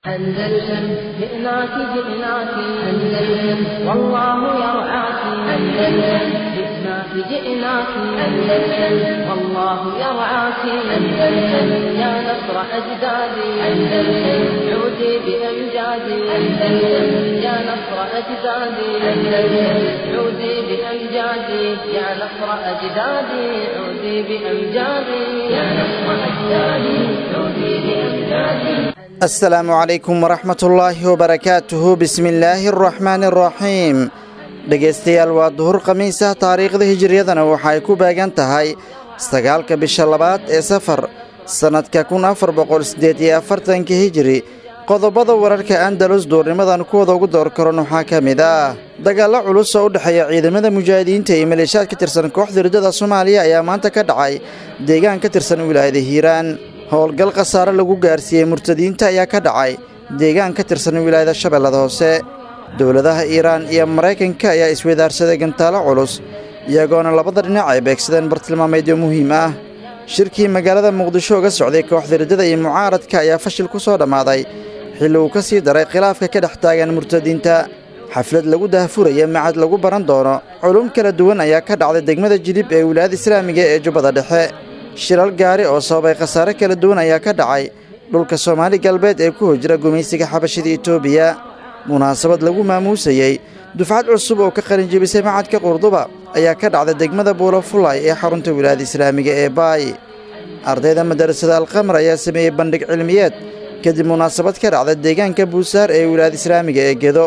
أندلسن جئناك جئناك أندلسن والله يرعاك أندلسن جئناك جئناك أندلسن والله يرعاك أندلسن يا نصر أجدادي أندلسن عودي بأمجادي أندلسن يا نصر أجدادي أندلسن عودي بأمجادي يا نصر أجدادي عودي بأمجادي يا نصر أجدادي عودي بأمجادي asalaamu calaykum waraxmatullaahi wabarakaatuhu bismillaahi araxmaani araxiim dhegaystayaal waa duhur khamiis ah taariikhda hijiriyadana waxa ay ku beegan tahay sagaalka bisha labaad ee safar sannadka kun afar boqol siddeed iyo afartanka hijiri qodobada wararka andalus duurnimadan kuwada ugu door karan waxaa ka mid ah dagaallo culus oo u dhexeeya ciidamada mujaahidiinta iyo maleeshaad ka tirsan kooxda riddada soomaaliya ayaa maanta ka dhacay deegaan ka tirsan wilaayada hiiraan howlgal khasaare lagu gaarsiiyey murtadiinta ayaa ka dhacay deegaan ka tirsan wilaayada shabeellada hoose dowladaha iiraan iyo maraykanka ayaa isweydaarsaday gantaalo culus iyagoona labada dhinac ay beegsadeen bartilmaameedyo muhiim ah shirkii magaalada muqdisho uga socday kooxda riddada iyo mucaaradka ayaa fashil ku soo dhammaaday xilli uu ka sii daray khilaafka ka dhex taagan murtadiinta xaflad lagu dahfuraya macad lagu baran doono culum kala duwan ayaa ka dhacday degmada jilib ee wilaayada islaamiga ee jubbada dhexe shilal gaari oo sababay khasaare kala duwan ayaa ka dhacay dhulka soomaali galbeed ee ku hojira gumaysiga xabashida etoobiya munaasabad lagu maamuusayey dufcad cusub oo ka qalinjebisay macadka qurduba ayaa ka dhacday degmada buulafulay ee xarunta wilaayada islaamiga ee baay ardayda madarasada alqamar ayaa sameeyey bandhig cilmiyeed kadib munaasabad ka dhacda deegaanka buusaar ee wilaayada islaamiga ee gedo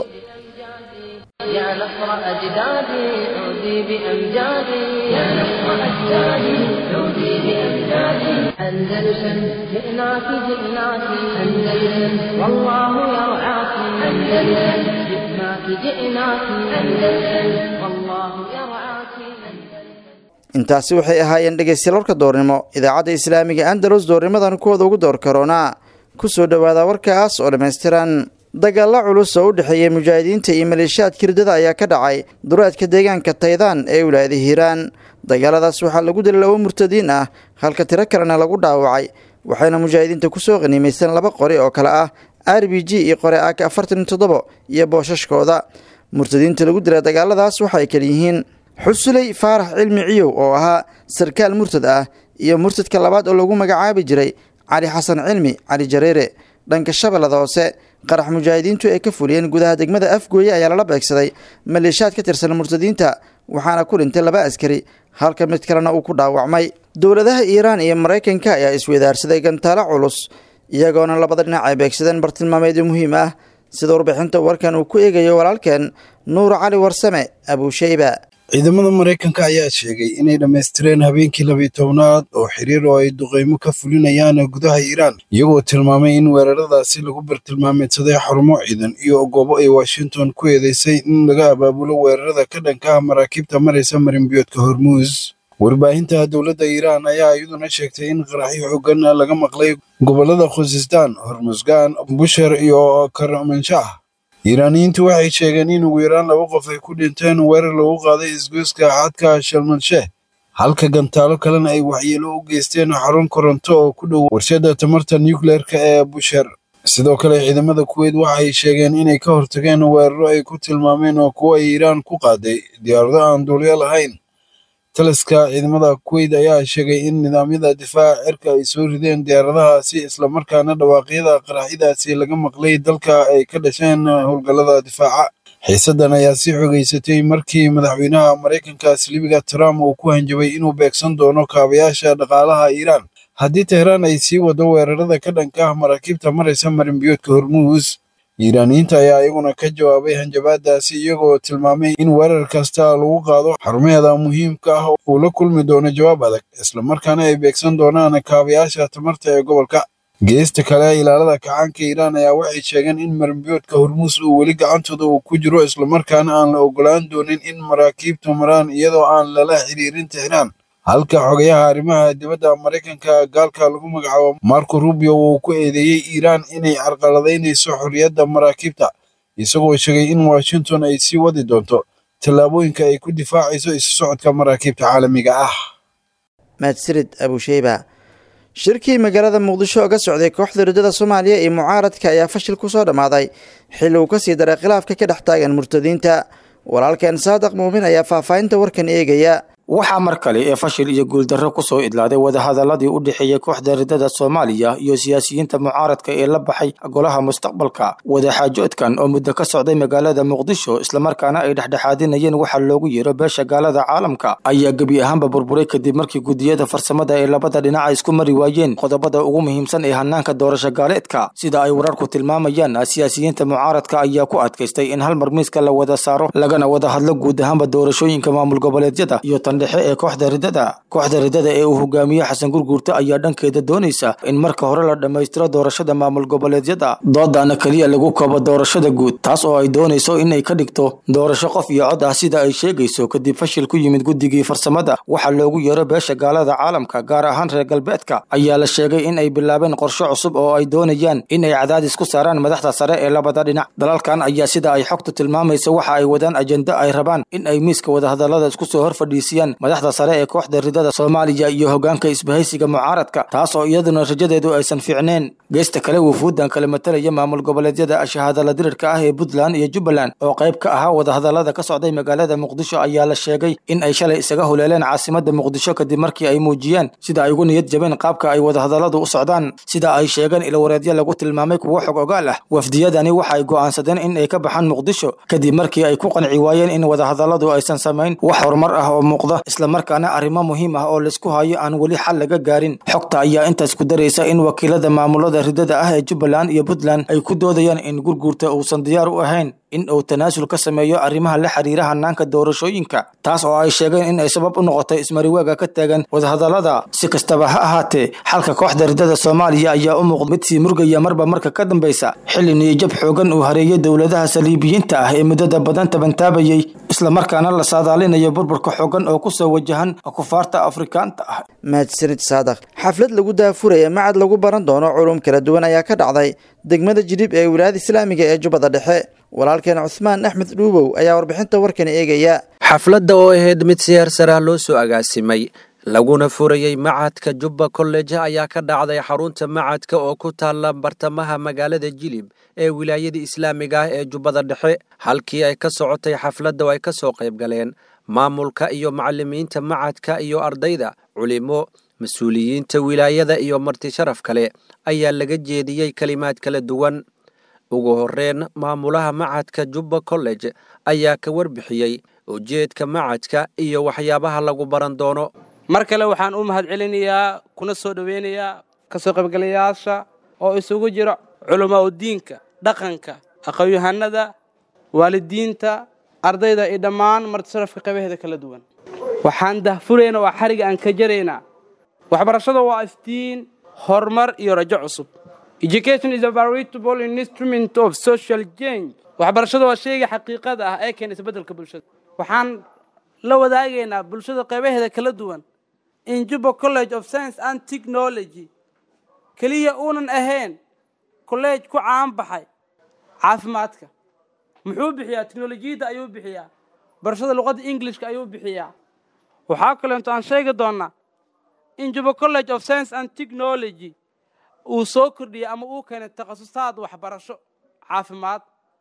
يا نصر أجدادي عودي بأمجادي يا نصر أجدادي عودي بأمجادي أندلسن جئناك جئناك أندلسن والله يرعاك أندلسن جئناك جئناك أندلسن والله يرعاك intaasi waxay ahaayeen dhegaystayaal warka doornimo idaacadda islaamiga andalus doornimadan kuwada ugu door karoonaa ku soo dhowaada warkaas oo dhammaystiran dagaallo culus oo u dhexeeyey mujaahidiinta iyo maleeshiyaadka riddada ayaa ka dhacay dureedka deegaanka taydaan ee wilaayada hiiraan dagaaladaas waxaa lagu dilay labo murtadiin ah halka tiro kalena lagu dhaawacay waxayna mujaahidiinta ku soo qaniimaysteen laba qori oo kale ah r b g iyo qore ak afartan iyo toddobo iyo boosashkooda murtadiinta lagu dilay dagaaladaas waxay kaliyihiin xusuley faarax cilmi ciyow oo ahaa sarkaal murtad ah iyo murtadka labaad oo lagu magacaabi jiray cali xasan cilmi cali jareere dhanka shabeellada hoose qarax mujaahidiintu ay ka fuliyeen gudaha degmada afgooye ayaa lala beegsaday maleeshaad ka tirsan murtadiinta waxaana ku dhintay laba askari halka mid kalena uu ku dhaawacmay dowladaha iiraan iyo maraykanka ayaa isweydaarsaday gantaalo culus iyagoona labada dhinac ay beegsadeen bartilmaameedyo muhiim ah sida warbixinta warkan uu ku eegayo walaalkeen nuur cali warsame abuusheyba ciidamada maraykanka ayaa sheegay inay dhammaystireen habeenkii labiyi tobnaad oo xiriir oo ay duqeymo ka fulinayaan gudaha iiraan iyagoo tilmaamay in weeraradaasi lagu bartilmaameedsaday xarumo ciidan iyo goobo ay washington ku eedeysay in laga abaabulo weerarada ka dhanka ah maraakiibta maraysa marinbiyoodka hormuus warbaahinta dowladda iiraan ayaa iyaduna sheegtay in qaraxyo xoogan laga maqlay gobollada khusistaan hormusgaan busher iyo karmanshaah iiraaniyiintu waxay sheegeen in ugu yaraan laba qof ay ku dhinteen weerar lagu qaaday isgoyska xadka shalmansheeh halka gantaalo kalena ay waxyeelo u geysteen xarun koronto oo ku dhow warshadda tamarta nucleerka ee busher sidoo kale ciidamada kuweyt waxay sheegeen inay ka hortageen weeraro ay ku tilmaameen oo kuwo ay iiraan ku qaaday diyaarado aan duulyo lahayn taliska ciidamada kuweyt ayaa sheegay in nidaamyada difaaca cirka ay soo rideen diyaaradahaasi islamarkaana dhawaaqyada qaraxyadaasi laga maqlay dalka ay ka dhasheen howlgallada difaaca xiisaddan ayaa sii xogeysatay markii madaxweynaha maraykanka silibiga trump uu ku hanjabay inuu beegsan doono kaabayaasha dhaqaalaha iiraan haddii tehraan ay sii wado weerarada ka dhanka ah maraakiibta maraysa marinbiyoodka hormuus iiraaniyiinta ayaa iyaguna ka jawaabay hanjabaadaasi iyagoo tilmaamay in weerar kasta lagu qaado xarumaheeda muhiimka ah uu la kulmi doono jawaab adag islamarkaana ay beegsan doonaan kaabayaasha tamarta ee gobolka geesta kale ilaalada kacaanka iiraan ayaa waxay sheegeen in marinbiyoodka hormuus uu weli gacantooda uu ku jiro islamarkaana aan la ogolaan doonin in maraakiibtu maraan iyadoo aan lala xiriirin tehraan halka xogayaha arrimaha dibadda maraykanka gaalka lagu magacaabo marco rubio uu ku eedeeyey iiraan inay carqaladaynayso xorriyadda maraakiibta isagoo sheegay in washington ay sii wadi doonto tallaabooyinka ay ku difaacayso isu socodka maraakiibta caalamiga ah mahadsanid abusheyba shirkii magaalada muqdisho oo ka socday kooxda riddada soomaaliya iyo mucaaradka ayaa fashil ku soo dhammaaday xilli uu ka sii daray khilaafka ka dhex taagan murtadiinta walaalkeen saadaq muumin ayaa faahfaahinta warkan eegaya waxaa mar kale ee fashil iyo guuldarro ku soo idlaaday wadahadaladii u dhexeeyey kooxda riddada soomaaliya iyo siyaasiyiinta mucaaradka ee la baxay golaha mustaqbalka wadaxaajoodkan oo muddo ka socday magaalada muqdisho islamarkaana ay dhexdhexaadinayeen waxaa loogu yeero beesha gaalada caalamka ayaa gebi ahaanba burburay kadib markii gudiyada farsamada ee labada dhinac ay isku mari waayeen qodobada ugu muhiimsan ee hanaanka doorasho gaaleedka sida ay wararku tilmaamayaan siyaasiyiinta mucaaradka ayaa ku adkaystay in hal mar miiska la wada saaro lagana wada hadlo guud ahaanba doorashooyinka maamul goboleedyada iyo dhexe ee kooxda riddada kooxda riddada ee uu hogaamiye xasan gurguurta ayaa dhankeeda doonaysa in marka hore la dhammaystiro doorashada maamul goboleedyada doodana keliya lagu koobo doorashada guud taas oo ay doonayso in ay ka dhigto doorasho qof iyo cod ah sida ay sheegayso kadib fashil ku yimid guddigii farsamada waxaa loogu yeero beesha gaalada caalamka gaar ahaan reer galbeedka ayaa la sheegay in ay bilaabeen qorshe cusub oo ay doonayaan in ay cadaadis ku saaraan madaxda sare ee labada dhinac dalalkan ayaa sida ay xogtu tilmaamaysa waxa ay wadaan ajenda ay rabaan in ay miiska wadahadalada isku soo hor fadhiisiyaan madaxda sare ee kooxda riddada soomaaliya iyo hogaanka isbahaysiga mucaaradka taas oo iyaduna rajadeedu aysan fiicneen geesta kale wufuuddan kala matalaya maamul goboleedyada shahaadala dirirka ah ee puntland iyo jubbaland oo qayb ka ahaa wadahadalada ka socday magaalada muqdisho ayaa la sheegay in ay shalay isaga huleeleen caasimada muqdisho kadib markii ay muujiyeen sida ay ugu niyad jabeen qaabka ay wadahadaladu u socdaan sida ay sheegeen ilwareedyo lagu tilmaamay kuwo xog ogaal ah wafdiyadani waxa ay go'aansadeen in ay ka baxaan muqdisho kadib markii ay ku qanci waayeen in wadahadaladu aysan samayn wax horumar ah oo muuqda islamarkaana arrimo muhiim ah oo laisku hayo aan weli xal laga gaarin xogta ayaa intaas ku daraysa in wakiilada maamulada riddada ah ee jubbaland iyo puntland ay ku doodayaan in gurguurta uusan diyaar u ahayn in uu tanaasul ka sameeyo arrimaha la xiriira hanaanka doorashooyinka taas oo ay sheegeen in ay sabab u noqotay ismariwaaga ka taagan wadahadalada si kastaba ha ahaatee xalka kooxda riddada soomaaliya ayaa u muuqda mid sii murgaya marba marka ka dambaysa xilli niyijab xoogan uu hareeyay dowladaha saliibiyiinta ah ee muddada badan tabantaabayay islamarkaana la saadaalinayo burburka xoogan oo kusoo wajahan kufaarta afrikaanta ah mahadsanid saadaq xaflad lagu daafuraya macad lagu baran doono culum kala duwan ayaa ka dhacday degmada jidhib ee wilaayada islaamiga ee jubbada dhexe walaalkeen cuhmaan axmed dhuubow ayaa warbixinta warkan eegaya xafladda oo ahayd mid siyaar sarah loo soo agaasimay laguna furayey macadka jubba kolleja ayaa ka dhacday xarunta macadka oo ku taalla bartamaha magaalada jilib ee wilaayada islaamiga ah ee jubbada dhexe halkii ay ka socotay xafladda oo ay ka soo qayb galeen maamulka iyo macallimiinta macadka iyo ardayda culimo mas-uuliyiinta wilaayada iyo marti sharaf kale ayaa laga jeediyey kelimaad kala duwan ugu horreyn maamulaha macadka jubba college ayaa ka warbixiyey ujeedka macadka iyo waxyaabaha lagu baran doono mar kale waxaan u mahadcelinayaa kuna soo dhoweynayaa ka soo qaybgalayaasha oo isugu jira culamaa udiinka dhaqanka aqoon-yahanada waalidiinta ardayda iyo dhammaan martisarafka qaybaheeda kala duwan waxaan dahfuraynaa waa xariga aan ka jaraynaa waxbarashada waa iftiin horumar iyo rajo cusub education is a veritable instrument of social change waxbarashada waa shayga xaqiiqada ah ee keena isbeddelka bulshada waxaan la wadaagaynaa bulshada qaybaheeda kala duwan in juba college of science and technology keliya uunan ahayn kolleej ku caan baxay caafimaadka muxuu bixiyaa teknolojiyadda ayuu bixiyaa barashada luqadda englishka ayuu bixiyaa waxaa kaleento aan sheegi doonnaa in juba college of science and technology uu soo kordhiyay ama uu keenay takhasusaad waxbarasho caafimaad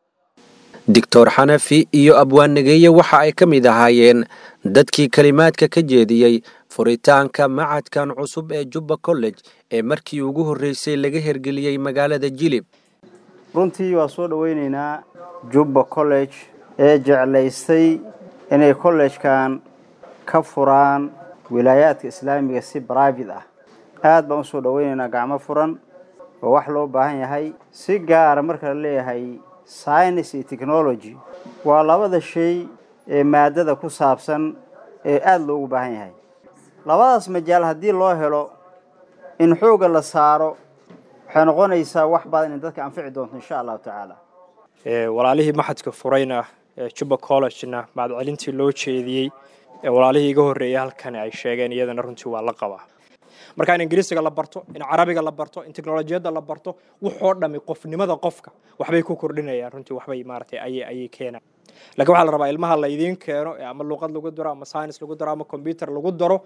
doctor xanafi iyo abwaannegeeye waxa ay ka mid ahaayeen dadkii kelimaadka ka jeediyey furitaanka macadkan cusub ee jubba college ee markii ugu horreysay laga hergeliyey magaalada jilib runtii waa soo dhowaynaynaa jubba college ee jeclaystay inay kollejkan ka furaan wilaayaadka islaamiga si brivate ah aad baan u soo dhowaynaynaa gacmo furan oo wax loo baahan yahay si gaara marka la leeyahay science iyo technology waa labada shay ee maadada ku saabsan ee aada loogu baahan yahay labadaas majaal haddii loo helo in xoogga la saaro waxay noqonaysaa wax badan in dadka anfici doonto insha allahu tacaala walaalihii maxadka furayna juba collegena mahadcelintii loo jeediyey walaalihii iga horreeyay halkan ay sheegeen iyadana runtii waa la qabaa marka in ingiriisiga la barto in carabiga la barto in teknolojiyadda la barto wuxoo dhami qofnimada qofka waxbay ku kordhinayaan runtii waxbay maaratay ayay ayay keenaan lakiin waxaa la rabaa ilmaha la idiin keeno ama luuqad lagu daro ama science lagu daro ama combyuter lagu daro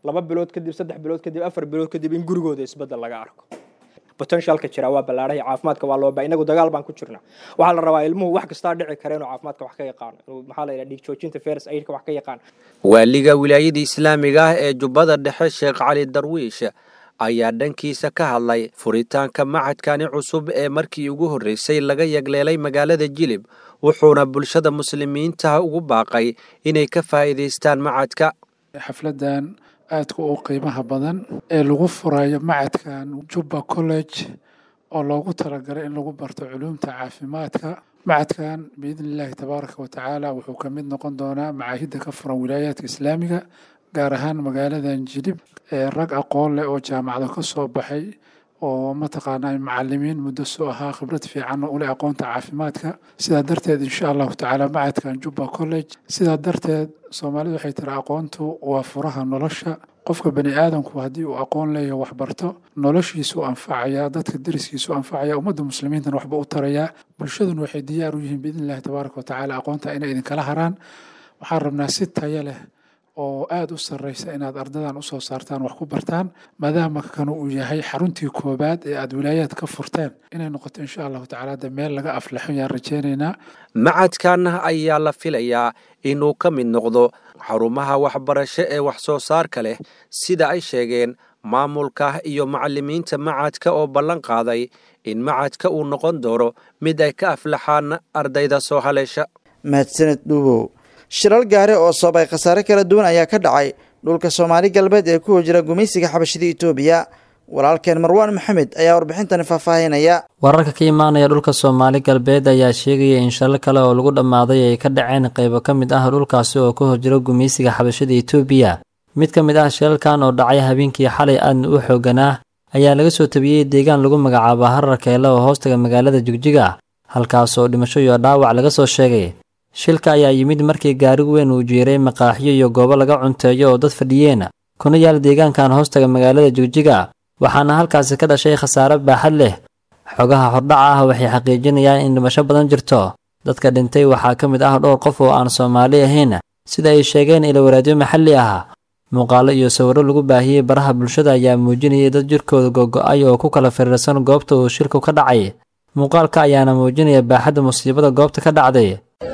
laba bilood kadib saddex bilood kadib afar bilood kadib in gurigooda isbeddel laga arko potentialka jira waa ballaadhay caafimaadka waa looba inagu dagaal baan ku jirna waxaa la rabaa ilmuhu wax kastaa dhici kara inuu caafimaadka wax ka yaqaano inuu maxaa la yidhaha dhiig joojinta feres aidka wax ka yaqaan waaliga wilaayada islaamiga ah ee jubbada dhexe sheekh cali darwiish ayaa dhankiisa ka hadlay furitaanka macadkani cusub ee markii ugu horreysay laga yagleelay magaalada jilib wuxuuna bulshada muslimiinta ugu baaqay inay ka faa'iidaystaan macadka xafladan aadka u qiimaha badan ee lagu furayo macadkan jubba college oo loogu talagalay in lagu barto culuumta caafimaadka macadkan biidni illaahi tabaaraka wa tacaala wuxuu ka mid noqon doonaa macaahidda ka furan wilaayaadka islaamiga gaar ahaan magaaladan jilib ee rag aqoon leh oo jaamacado ka soo baxay oo mataqaanaa macalimiin muddo soo ahaa khibrad fiican u leh aqoonta caafimaadka sidaa darteed insha allahu tacaala macadkan jubba college sidaa darteed soomaalidu waxay tiri aqoontu waa furaha nolosha qofka bani aadamku haddii uu aqoon leeyahay waxbarto noloshiisu anfacayaa dadka deriskiisu anfacaya ummadda muslimiintana waxba u tarayaa bulshaduna waxay diyaar u yihiin biidni illahi tabaaraka wa tacaala aqoonta inay idinkala haraan waxaan rabnaa si tayo leh oo aada u sarreysa inaad ardadan usoo saartaan wax ku bartaan maadaama kanu uu yahay xaruntii koobaad ee aada wilaayaad ka furteen inay noqoto insha allahu tacaala de meel laga aflaxo yaan rajeynaynaa macadkan ayaa la filayaa inuu ka mid noqdo xarumaha waxbarasho ee wax soo saarka leh sida ay sheegeen maamulka iyo macalimiinta macadka oo ballan qaaday in macadka uu noqon doono mid ay ka aflaxaan ardayda soo haleesha mahadsaned dhuubow shilal gaare oo soobay khasaare kala duwan ayaa ka dhacay dhulka soomaali galbeed ee ku hojira gumaysiga xabashida itoobiya walaalkeen marwaan maxamed ayaa warbixintani faahfaahinaya wararka ka imaanaya dhulka soomaali galbeed ayaa sheegaya in shilal kale oo lagu dhammaaday ay ka dhaceen qaybo ka mid ah dhulkaasi oo ka horjira gumaysiga xabashada itoobiya mid ka mid ah shilalkan oo dhacay habeenkii xalay aadna u xooganaa ayaa laga soo tabiyey deegaan lagu magacaabo harar keele oo hoostaga magaalada jigjiga halkaas oo dhimasho iyo dhaawac laga soo sheegay shilka ayaa yimid markii gaarigu weyn uu jiiray maqaaxiyo iyo goobo laga cunteeyo oo dad fadhiyeen kuna yaal deegaankan hoostaga magaalada jigjiga waxaana halkaasi ka dhashay khasaare baaxad leh xogaha hordhaca ah waxay xaqiijinayaan in dhimasho badan jirto dadka dhintay waxaa ka mid ah dhowr qof oo aan soomaali ahayn sida ay sheegeen ilowaraadyo maxalli ah muuqaalo iyo sawirro lagu baahiyey baraha bulshada ayaa muujinayay dad jirkooda gogo-ay oo ku kala firiirsan goobta uu shilku ka dhacay muuqaalka ayaana muujinaya baaxadda musiibada goobta ka dhacday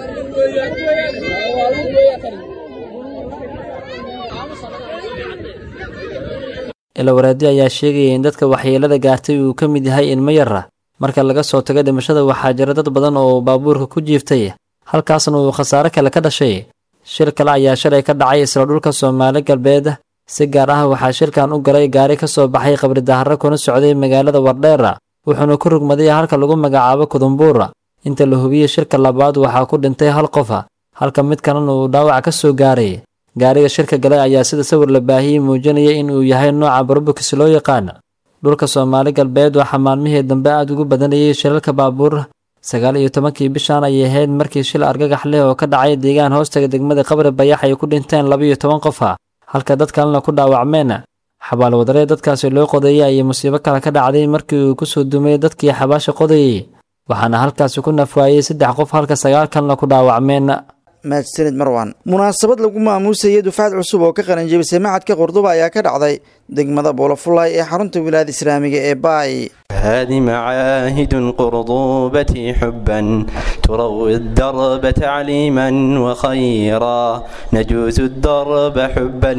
ilowaraadi ayaa sheegaya in dadka waxyeelada gaartay uu ka mid yahay ilmo yara marka laga soo tago dhimashada waxaa jira dad badan oo baabuurka ku jiiftay halkaasna uu khasaare kale ka dhashay shil kale ayaa shalay ka dhacay isla dhulka soomaali galbeed si gaar ah waxaa shilkan u galay gaari ka soo baxay qabri daharre kuna socday magaalada wardheera wuxuuna ku rugmaday halka lagu magacaabo kudumbuur inta la hubiyey shirka labaad waxaa ku dhintay hal qof halka mid kalena uu dhaawac ka soo gaaray gaariga shirka galay ayaa sida sawir la baahiyey muujinaya in uu yahay nooca barobukis loo yaqaan dhulka soomaali galbeed waxaa maalmihii dambe aada ugu badanayay shilalka baabuur sagaal iyo tobankii bishan ayay ahayd markii shil argagax leh oo ka dhacay deegaan hoostaga degmada qabri bayax ay ku dhinteen labaiyo toban qof halka dad kalena ku dhaawacmeen xabaal wadaree dadkaasi loo qodeeyey ayay musiibo kale ka dhacday markii uu kusoo dumay dadkii xabaasha qodayey waxaana halkaasi ku nafwaayey saddex qof halka sagaal kalena ku dhaawacmeen mahadsanid marwan munaasabad lagu maamuusayay dufcad cusub oo ka qaranjebisay macadka qurduba ayaa ka dhacday degmada buulafulay ee xarunta wilaayada islaamiga ee baay هذه معاهد قرضوبتي حبا تروي الدرب تعليما وخيرا نجوز الدرب حبا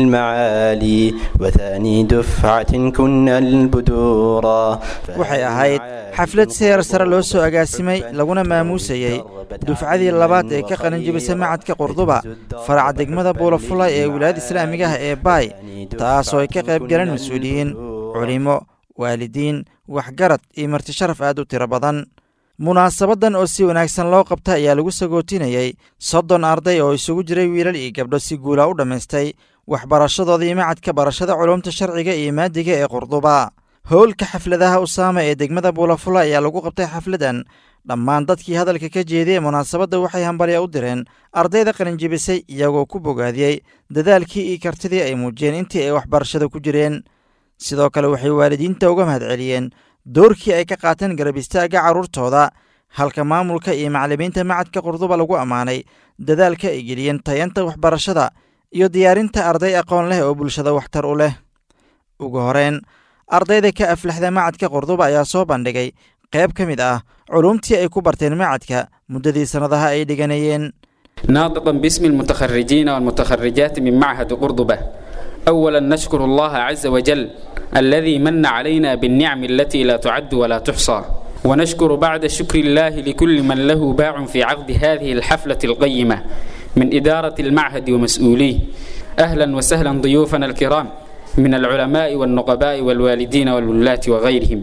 للمعالي وثاني دفعة كنا البدورا waxay ahayd xaflad seer sare loo soo agaasimay laguna maamuusayey dufcadii labaad ee ka qalinjebisay macadka qurduba faraca degmada buulafulay ee wilaayada islaamiga ah ee baay taasoo ay ka qayb galeen mas-uuliyiin culimo waalidiin waxgarad iyo marti sharaf aad u tiro badan munaasabaddan oo si wanaagsan loo qabta ayaa lagu sagootinayey soddon arday oo isugu jiray wiilal iyo gabdho si guula u dhammaystay waxbarashadoodii macadka barashada culumta sharciga iyo maadiga ee qurduba howlka xafladaha usaama ee degmada buulafula ayaa lagu qabtay xafladan dhammaan dadkii hadalka ka jeediyey munaasabadda waxay hambalya u direen ardayda qalinjebisay iyagoo ku bogaadiyey dadaalkii iyo kartidii ay muujiyeen intii ay waxbarashada ku jireen sidoo kale waxay waalidiinta uga mahadceliyeen doorkii ay ka qaateen garab istaagga carruurtooda halka maamulka iyo macallimiinta macadka qurduba lagu ammaanay dadaalka ay geliyeen tayanta waxbarashada iyo diyaarinta arday aqoon leh oo bulshada waxtar u leh ugu horeyn ardayda ka aflaxda macadka qurduba ayaa soo bandhigay qayb ka mid ah culumtii ay ku barteen macadka muddadii sannadaha ay dhiganayeen ناطقا باسم المتخرجين والمتخرجات من معهد قرضبة أولا نشكر الله عز وجل الذي من علينا بالنعم التي لا تعد ولا تحصى ونشكر بعد شكر الله لكل من له باع في عقد هذه الحفلة القيمة من إدارة المعهد ومسؤوليه أهلا وسهلا ضيوفنا الكرام من العلماء والنقباء والوالدين والولاة وغيرهم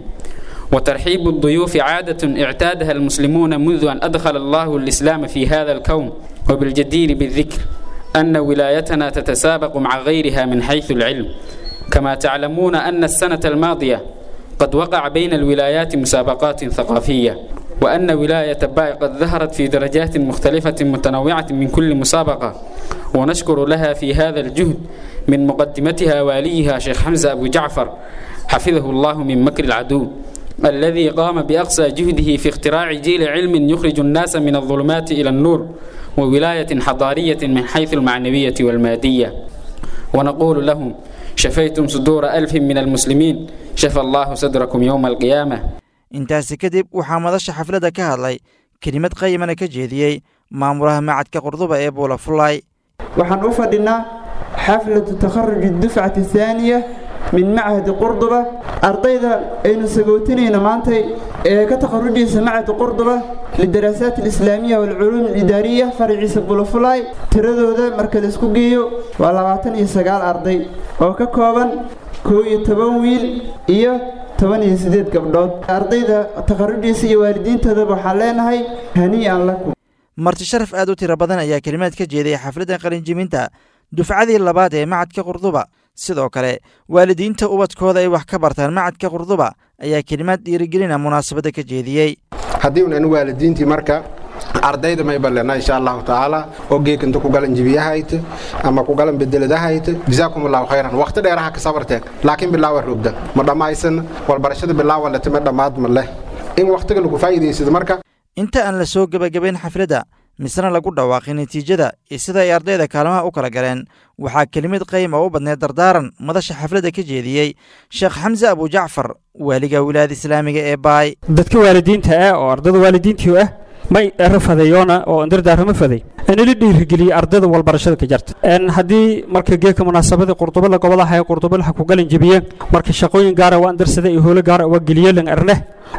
وترحيب الضيوف عادة اعتادها المسلمون منذ أن أدخل الله الإسلام في هذا الكون وبالجدير بالذكر أن ولايتنا تتسابق مع غيرها من حيث العلم كما تعلمون أن السنة الماضية قد وقع بين الولايات مسابقات ثقافية وأن ولاية باي قد ظهرت في درجات مختلفة متنوعة من كل مسابقة ونشكر لها في هذا الجهد من مقدمتها واليها شيخ حمزة أبو جعفر حفظه الله من مكر العدو الذي قام بأقصى جهده في اختراع جيل علم يخرج الناس من الظلمات إلى النور وولاية حضارية من حيث المعنوية والمادية ونقول لهم شفيتم صدور ألف من المسلمين شفى الله صدركم يوم القيامة intaasi kadib waxaa madasha xafladda ka hadlay kelimad qayimana ka jeediyey maamulaha macadka qurduba ee buula fullaay waxaan u fadhinaa xaflatu takharuj dufcati thaaniya min machadi qurduba ardayda aynu sagootinayna maantay ee ka takharujaysa machad qurduba lidarasaat alislaamiya waalculuum alidaariya faraciisa bulafulaay tiradooda marka la isku geeyo waa labaatan iyo sagaal arday oo ka kooban koo iyo toban wiil iyo toban iyo siddeed gabdhood ardayda takharujaysa iyo waalidiintoodaba waxaan leenahay hanii'an lakum marti sharaf aad u tiro badan ayaa kelimaad ka jeeday xafladda qalinjibinta dufcadii labaad ee macadka qurduba sidoo kale waalidiinta ubadkooda ay wax ka bartaan macadka qurduba ayaa kelimaad dhiirigelina munaasabadda ka jeediyey haddii unan waalidiintii marka ardayda may balena insha allahu tacaala oo geekinta ku galan jibiyahayt ama ku galan bedeladahayt jazaakum allahu khayran waqti dheeraha ka sabarteen laakiin bilaawa roogda ma dhammaysan walbarashada bilaawa lete ma dhammaad ma leh in waqtiga lagu faa'iidaysado marka inta aan la soo gebagabayn xafladda misena lagu dhawaaqay natiijada iyo sida ay ardayda kaalmaha u kala galeen waxaa kelimad qayim oo u badneed dardaaran madasha xafladda ka jeediyey sheekh xamse abujacfar waaliga wilaayada islaamiga ee baay dadka waalidiinta ah oo ardada waalidiintii ah may rafadeeyoona oo dardaarama faday inala dhiirigeliye ardada walbarashada ka jarta haddii marka geeka munaasabadii qurdubala gobolaha ee qurdubalaha ku galan jebiyeen marka shaqooyin gaara waa andarsada iyo howlo gaara waa geliyelan arneh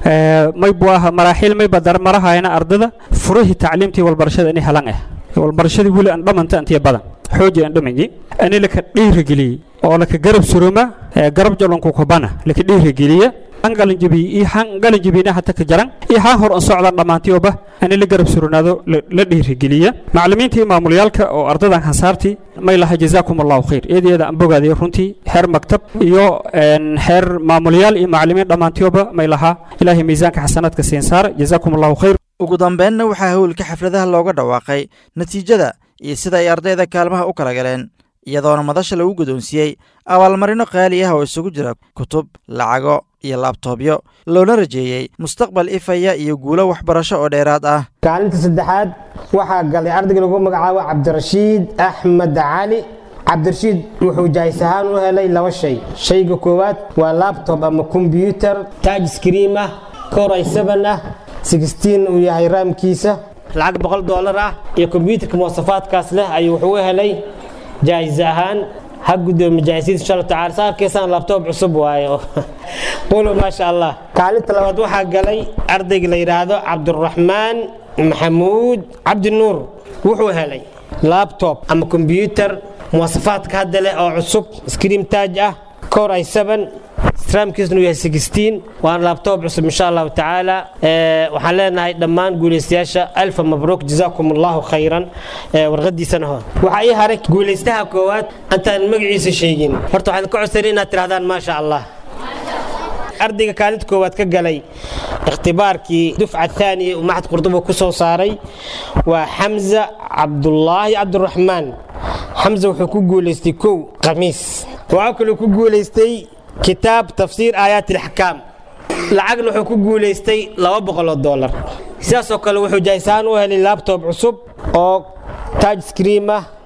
may buu aha maraaxiil may badar marahayna ardada furihii tacliimtii walbarashada inay helan ah walbarashadii weli aan dhamanta intiya badan xooji aan dhamayi ani laka dhiirigeliyey oo laka garab suruma garab jalonku kubana laka dhiirigeliya angalanjabiy iyo xaan galanjabiyna hata ka jaran iyo xaan hor an socdaan dhammaantioba ani la garab suranaado la dhiirigeliya macallimiinta iyo maamulyaalka oo ardadan hansaartii may laha jazaakum allahu khayr eedeeda aan bogaadaya runtii xeer maktab iyo xeer maamulyaal iyo macallimiin dhammaantioba may lahaa ilaahay miisaanka xasanaadka siin saara jazaakum allahu khayr ugu dambeynna waxaa howlka xafladaha looga dhawaaqay natiijada iyo sida ay ardayda kaalmaha u kala galeen iyadoona madasha lagu guddoonsiiyey abaalmarino qaali ah oo isugu jira kutub lacago iyo laabtoobyo loona rajeeyey mustaqbal ifaya iyo guulo waxbarasho oo dheeraad ah kaalinta saddexaad waxaa galay ardayga lagu magacaabo cabdirashiid axmed cali cabdirashiid wuxuu jaahis ahaan u helay laba shay shayga koowaad waa labtob ama kombyutar taaj skriim ah koray seven ah sixteen uu yahay raamkiisa lacag boqol doolar ah iyo kombyutarka muwasafaadkaas leh ayuu wuxuu u helay jaahis ahaan ha gudoomi jaahisiid insha allah tacaala saa arkaysaan labtoob cusub waayo qulu maasha allah kaalinta labaad waxaa galay ardayga la yidhaahdo cabduraxmaan maxamuud cabdinuur wuxuu helay labtob ama kombyutar muwasafaadka hadda leh oo cusub scream taaj ah core i seven raamkiisnu yahay sixteen waana labtoob cusub insha allahu tacaala waxaan leenahay dhammaan guulaystayaasha alfa mabruuk jazaakum allahu khayran warqadiisana hor waxaa ii haray guulaystaha koowaad intaan magaciisa sheegin horta waxaan ka codsanay inaad tirahdaan maasha allah ardayga kaalinta koowaad ka galay ikhtibaarkii dufca thaaniya uu maxad qurduba ku soo saaray waa xamza cabdulaahi cabdiraxmaan xamza wuxuu ku guulaystay kow khamiis waxaa kaloo ku guulaystay kitaab tafsiir aayaat ilaxkaam lacagna wuxuu ku guulaystay laba boqoloo doolar sidaasoo kale wuxuu jaahisaan u helay labtob cusub oo taaj scream ah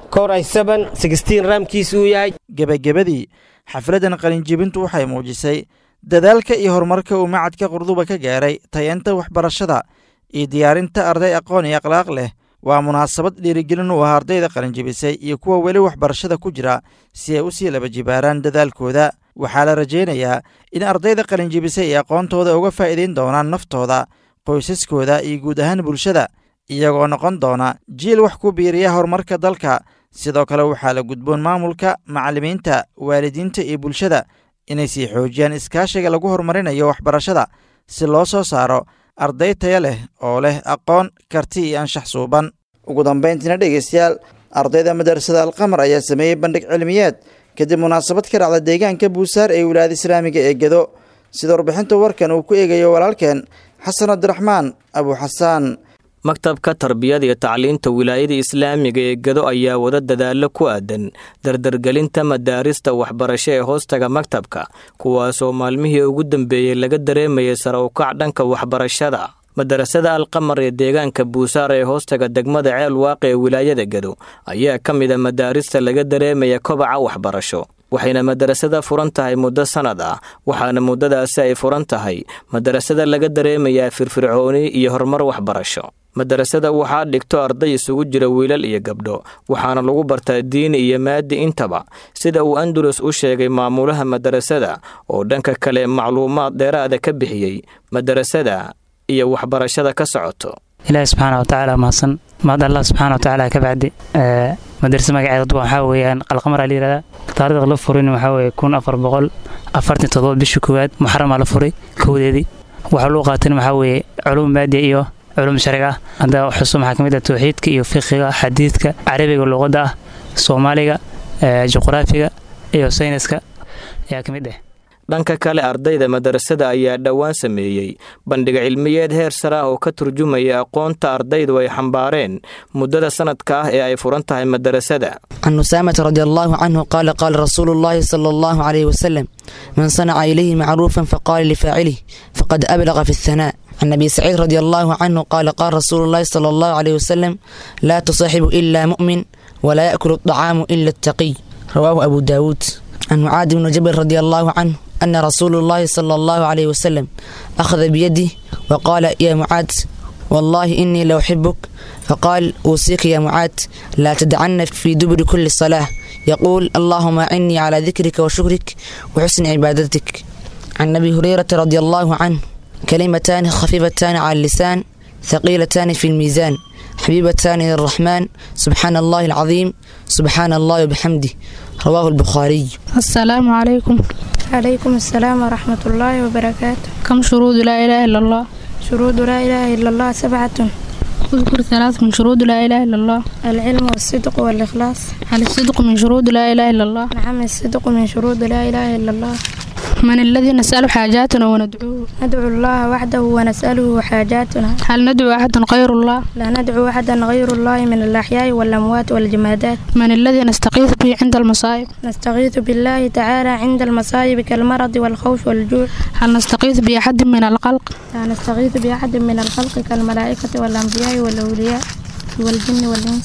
kor ay seven sixteen raamkiisu uu yahay gebagabadii xafladdan qalinjibintu waxay muujisay dadaalka iyo horumarka uu macadka qurduba ka gaaray tayanta waxbarashada iyo diyaarinta arday aqoon iyo akhlaaq leh waa munaasabad dhiirigelin u ah ardayda qalinjibisay iyo kuwa weli waxbarashada ku jira si ay u sii laba jibaaraan dadaalkooda waxaa la rajaynayaa in ardayda qalinjibisay ay aqoontooda uga faa'iidayn doonaan naftooda qoysaskooda iyo guud ahaan bulshada iyagoo noqon doona jiil wax ku biiriya horumarka dalka sidoo kale waxaa la gudboon maamulka macallimiinta waalidiinta iyo bulshada inay sii xoojiyaan iskaashiga lagu horumarinayo waxbarashada si loo soo saaro arday taya leh oo leh aqoon karti iyo anshax suuban ugu dambayntiina dhegeystayaal ardayda madarasada alqamar ayaa sameeyey bandhig cilmiyeed kadib munaasabad ka dhacda deegaanka buusaar ee wilaayada islaamiga ee gedo sida warbixinta warkan uu ku eegayo walaalkeen xasan cabdiraxmaan abu xasaan maktabka tarbiyada iyo tacliinta wilaayada islaamiga ee gado ayaa wada dadaallo ku aadan dardargelinta madaarista waxbarasho ee hoostaga maktabka kuwaasoo maalmihii ugu dambeeyey laga dareemayay sare ukac dhanka waxbarashada madarasada alqamar ee deegaanka buusaar ee hoostaga degmada ceel waaqe ee wilaayada gado ayaa ka mid a madaarista laga dareemaya kobaca waxbarasho waxayna madarasada furan tahay muddo sannad ah waxaana muddadaasi ay furan tahay madarasada laga dareemayaa firfircooni iyo horumar waxbarasho madarasada waxaa dhigto arday isugu jira wiilal iyo gabdho waxaana lagu bartaa diini iyo maadi intaba sida uu andalus u sheegay maamulaha madarasada oo dhanka kale macluumaad dheeraada ka bixiyey madarasada iyo waxbarashada ka socoto ilaahi subxaana watacaala mahadsan mahad allah subxaana watacaala ka bacdi madarasa magaceeda waxaa weeyaan qalqamar la yihahdaa taariikhda la furin waxaa weeye kun afar boqol afartan toddoba bishii koowaad muxaramaa la furay kowdeedii waxaa loo qaatan waxaa weeye culuum maadiya iyo culum sharci ah hadda xuso maxaa ka mid ah tawxiidka iyo fiqiga xadiidka carabiga luqadda ah soomaaliga juqraafiga iyo sayniska ayaa ka mid ah dhanka kale ardayda madarasada ayaa dhowaan sameeyey bandhiga cilmiyeed heer sare ah oo ka turjumaya aqoonta ardaydu ay xambaareen muddada sanadka ah ee ay furan tahay madarasada can usaamata radi allahu canhu qaala qaala rasuulu llahi sala allahu calayhi wasalam man sanaca ilayhi macruufan faqaala lifaacilih faqad ablaqa fi athanaa can abi saciid radi allahu canhu qaala qaala rasuulu llahi sala allahu calayhi wasalam laa tusaaxibu ila mu'min walaa yaakulu adacaamu ila attaqiy rawaahu abu daawuud can mucaadi bni jabal radi allahu canhu أن رسول الله صلى الله عليه وسلم أخذ بيدي وقال يا معاذ والله إني لأحبك فقال أوصيك يا معاذ لا تدعن في دبر كل صلاة يقول اللهم أعني على ذكرك وشكرك وحسن عبادتك عن أبي هريرة رضي الله عنه كلمتان خفيفتان على اللسان ثقيلتان في الميزان حبيبتان إلى الرحمن سبحان الله العظيم سبحان الله وبحمده رواه البخاري السلام عليكم عليكم السلام ورحمة الله وبركاته كم شروط لا إله إلا الله شروط لا إله إلا الله سبعة اذكر ثلاث من شروط لا إله إلا الله العلم والصدق والإخلاص هل الصدق من شروط لا إله إلا الله نعم الصدق من شروط لا إله إلا الله من الذي نسأل حاجاتنا وندعوه ندعو الله وحده ونسأله حاجاتنا هل ندعو أحدا غير الله لا ندعو أحدا غير الله من الأحياء والأموات والجمادات من الذي نستغيث به عند المصائب نستغيث بالله تعالى عند المصائب كالمرض والخوف والجوع هل نستغيث بأحد من الخلق لا نستغيث بأحد من الخلق كالملائكة والأنبياء والأولياء والجن والإنس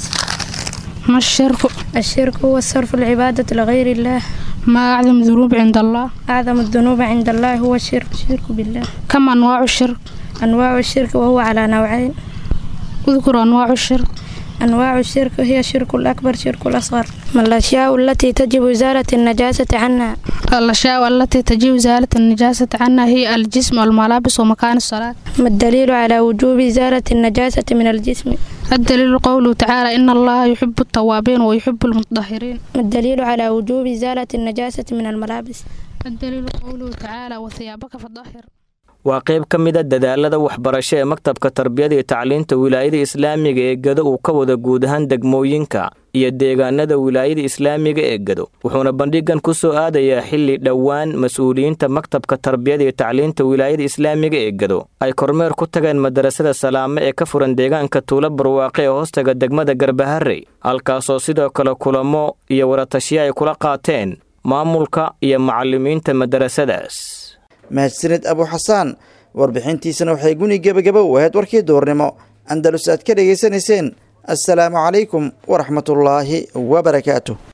ما الشرك؟ الشرك هو صرف العبادة لغير الله ما أعظم الذنوب عند الله؟ أعظم الذنوب عند الله هو الشرك الشرك بالله كم أنواع الشرك؟ أنواع الشرك وهو على نوعين اذكر أنواع الشرك أنواع الشرك هي الشرك الأكبر شرك الأصغر ما الأشياء التي تجب إزالة النجاسة عنها الأشياء التي تجب إزالة النجاسة عنها هي الجسم والملابس ومكان الصلاة ما الدليل على وجوب إزالة النجاسة من الجسم الدليل قوله تعالى إن الله يحب التوابين ويحب المتطهرين ما الدليل على وجوب إزالة النجاسة من الملابس الدليل قوله تعالى وثيابك فطهر waa qayb ka mid a dadaalada waxbarasho ee maktabka tarbiyada iyo tacliinta wilaayada islaamiga ee gado uu ka wada guud ahaan degmooyinka iyo deegaanada wilaayada islaamiga ee gado wuxuuna bandhigan ku soo aadayaa xilli dhowaan mas-uuliyiinta maktabka tarbiyada iyo tacliinta wilaayada islaamiga ee gado ay kormeer ku tageen madarasada salaame ee ka furan deegaanka tuulo barwaaqe ee hoostaga degmada garbaharey halkaasoo sidoo kale kulamo iyo waratashiyo ay kula qaateen maamulka iyo macallimiinta madarasadaas mahadsanid abu xasaan warbixintiisana waxay guni gebagaba u ahayd warkii duurnimo andalus aad ka dhegaysanayseen assalaamu calaykum waraxmatullaahi wabarakaatu